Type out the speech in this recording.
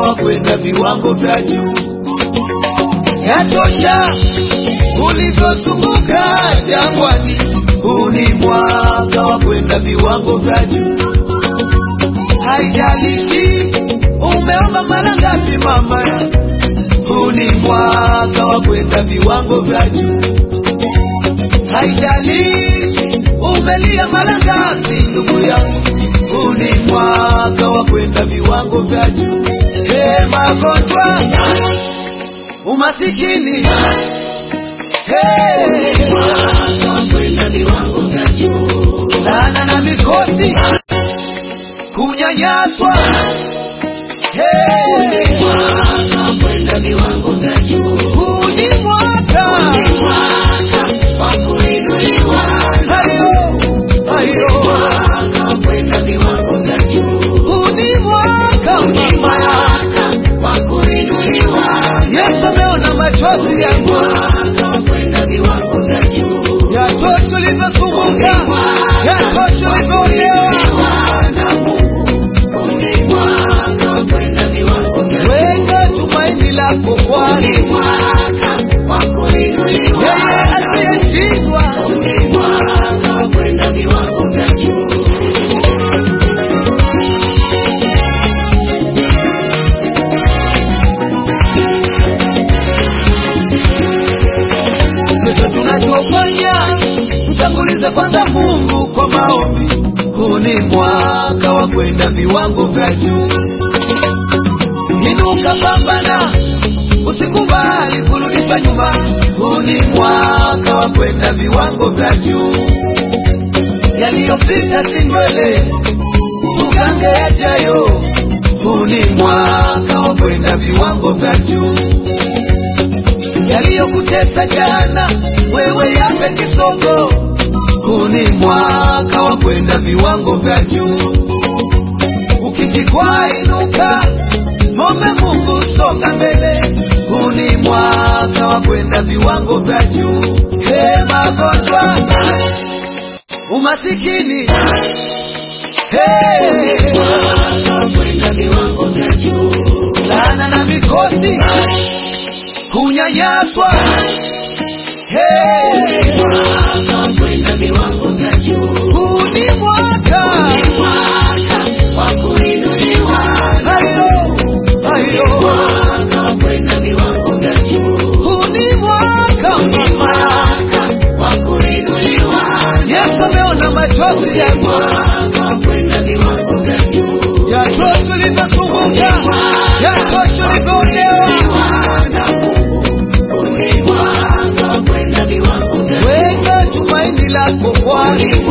wa kwenda viwango vya juu. Yatosha ulivyozunguka jangwani, huu ni mwaka wa kwenda viwango vya juu. Haijalishi umeomba mara ngapi, mama, huu ni mwaka wa kwenda viwango vya juu. Haijalishi umelia mara ngapi, ndugu yangu, huu ni mwaka wa kwenda viwango vya juu. Hey, magonjwa, umasikini, hey, mwaka wa kwenda viwango vya juu. laana na mikosi, kunyanyaswa, hey, Mwaka wa kwenda viwango vya juu. huu ni mwaka Ni mwaka wa kuinuliwa. hayo hayo, Mwaka wa kwenda viwango vya juu. huu ni mwaka Ni mama mwaka wa kuinuliwa. Yesu ameona machozi yangu, Mwaka wa kwenda viwango vya juu. yatosha ulivyosumbuka, yatosha ulivyoonewa. na Mungu. Ni mwaka wa kwenda viwango vya juu. Weka tumaini lako Ni kwani mwaka wa kuinuliwa. yeye asiyeshindwa. Ni mwaka wa kwenda viwango vya juu. Sasa tunachofanya mtangulize kwanza Mungu kwa maombi. Huu ni mwaka wa kwenda viwango vya juu. Inuka, pambana, usikubali kurudishwa nyuma. Huu ni mwaka wa kwenda viwango vya juu. Yaliyopita si ndwele, tugange yajayo. Huu ni mwaka wa kwenda viwango vya juu yaliyokutesa jana, wewe yape kisogo. Huu ni mwaka wa kwenda viwango vya juu. Ukijikwaa inuka, mombe Mungu, songa mbele. Huu ni mwaka wa kwenda viwango vya juu. He, magonjwa, umasikini, he, Mwaka wa kwenda viwango vya juu. laana na mikosi, kunyanyaswa, he, Mwaka wa kwenda viwango vya juu. huu ni mwaka Ni mwaka wa kuinuliwa. hayo hayo, Mwaka wa kwenda viwango vya juu. huu ni mwaka Ni mama. mwaka wa kuinuliwa. Yesu ameona machozi yangu, Mwaka wa kwenda viwango vya juu. yatosha ulivyosumbuka, yatosha ulivyoonewa. na Mungu. Ni mwaka wa kwenda viwango vya juu. Weka tumaini lako kwani